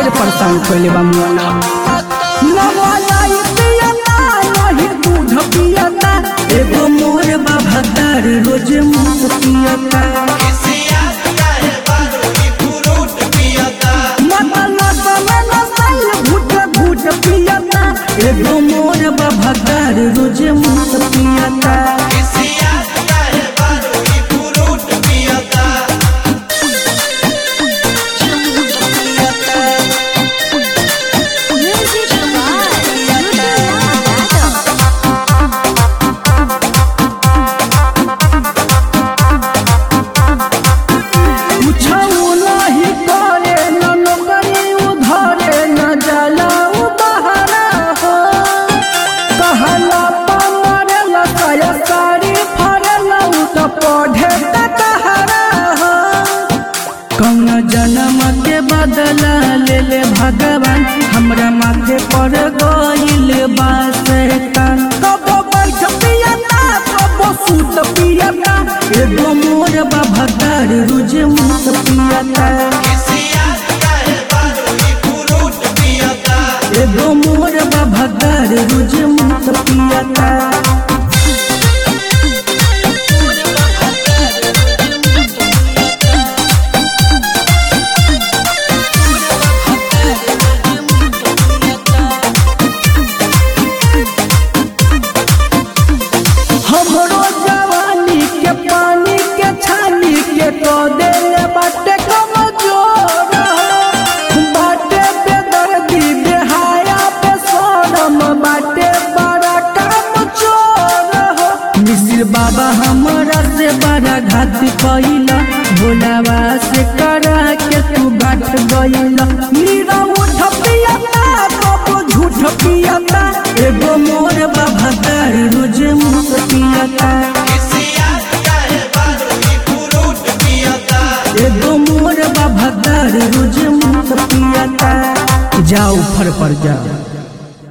ढेर परेशान कैले बा मोना नवालाई पियता नहीं दूध पियता एगो मोर बाबा तार रोज मुंह पियता मत नसा में नसाई घुट घुट पियता एगो मोर बाबा तार रोज मुंह पियता Music कुछऊ नहीं करे न नौकरी उधरे न जाला उ बहरा हो कहला पमरला कया साड़ी फरला उ त पढ़े त कहरा हो कौन जन्म के बदला ले ले भगवान हमरा माथे पर गइल बा शैतान कबो बैठ पियता कबो सूत पियता एगो मोर बाबा तार रोज मुत पियता एगो मोर बाबा तार रोज मुत पियता हमरो जवानी के पानी के छानी के तो देले बाटे कमजोर बाटे बेदर्दी बेहाया पे सोनम बाटे बड़ा काम चोर हो मिसिर बाबा हमरा से बड़ा घात कैला भोलावा से करा के तू घाट गइला मीरा उठ पियता कबो झूठ पियता एगो मोर बाबा तार रोज मुख पियता एगो मोर बाबा तार रोज मुख पियता जाओ फर पर जाओ